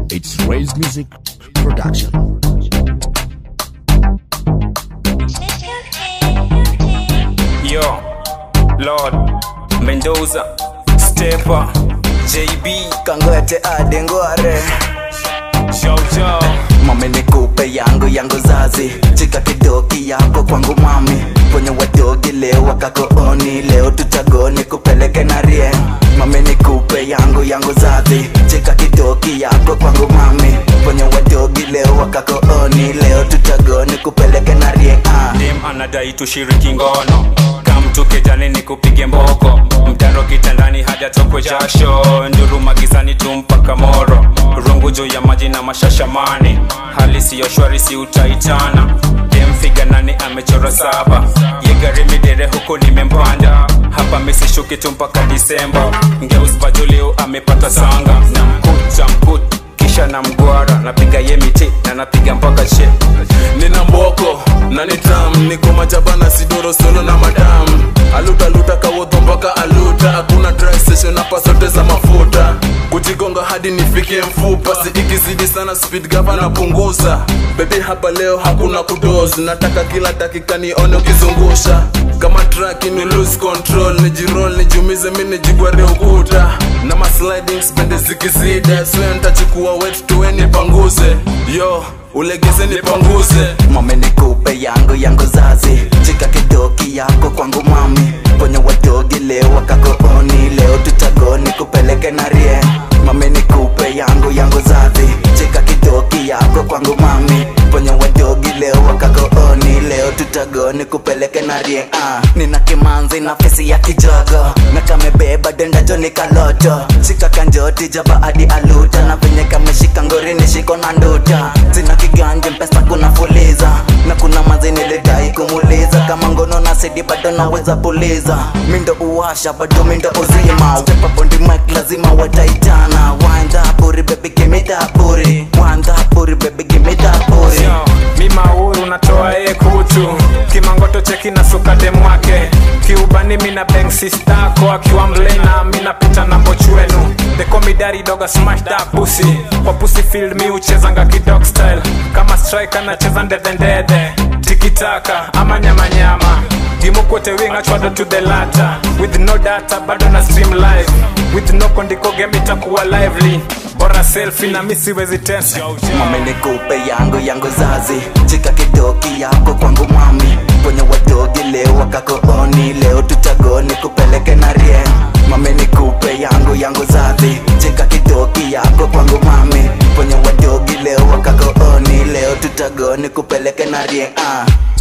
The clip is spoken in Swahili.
It's Raise Music Production. Yo, Lord, Mendoza, Stepper, JB, kangoete adengware Jojo, mami nikupe yangu yangu zazi chika kidoki yako kwangu mami kwenye wadogi leo wakakooni leo tutagoni kupeleke na rie mami nikupe yangu yangu zazi chika kidoki yako kwangu mami kwenye wadogi leo wakakooni leo tutagoni kupeleke na rie ah. dem anadai tushiriki ngono kamtuke jani ni kupige mboko mtaro kitandani hadi tokwe jasho nduru magizani tumpaka moro rungu juu ya maji na mashashamani hali siyo shwari si utaitana dem figa nani amechora saba yegari midere huku nimempanda hapa misishuki tu mpaka disemba ngeus bajulio amepata sanga na mkuta mkut kisha na mgwara napiga ye miti na napiga mpaka che nina mboko na nitam niko majaba na sidoro solo na madam alutaluta kawodho mpaka aluta hakuna dry session hapa zote za mafuta kujigonga hadi nifike mfupa si ikizidi sana speed gava napunguza bebi hapa leo hakuna kudos nataka kila dakika nione ukizungusha kama track ni lose control nijirol nijumize mi nijigware ukuta na masliding spende zikizida swe ntachukua wet tuwe nipanguze yo ulegeze nipanguze mami nikupe yangu yangu zazi chika kidoki yako kwangu mami kwenye wadogi leo wakakooni leo tutagoni kupeleke na rie mami nikupe yangu yangu zazi chika kidoki yako kwangu mami kwenye wadogi leo wakakooni leo tutagoni kupeleke na rie ah. nina kimanzi na fesi ya kijogo na kamebeba denda joni kaloto shika kanjoti jaba hadi aluta na venye kameshika ngori nishiko na nduta sina kiganje mpesa kuna fuliza na kuna mazi nilidai kumuliza kama ngono na sidi bado naweza puliza mindo uwasha bado mindo uzima step up on the mic lazima wataitana wind up puri baby give me that puri wind up puri baby give me that puri Yo, mi mauru natoa e kutu kimangoto cheki na suka dem wake kiubani mina bang sistako akiwa mlena mi napita na mbochwenu dekomidari doga smash that pussy kwa pussy field mi uchezanga kidog style kama striker nacheza ndedhendede tikitaka ama nyamanyama gimukote winga chwado to the lata with no data bado na stream live with no kondiko game itakuwa lively bora selfie na mi siwezi tensa mami nikupe yangu yangu zazi chika kidoki yako kwangu mami kwenye wadogi leo wakakooni leo tutagoni kupeleke na rie mami nikupe yangu yangu zazi chika kidoki yako kwangu mami kwenye wadogi leo wakakooni leo tutagoni kupeleke na rie ah.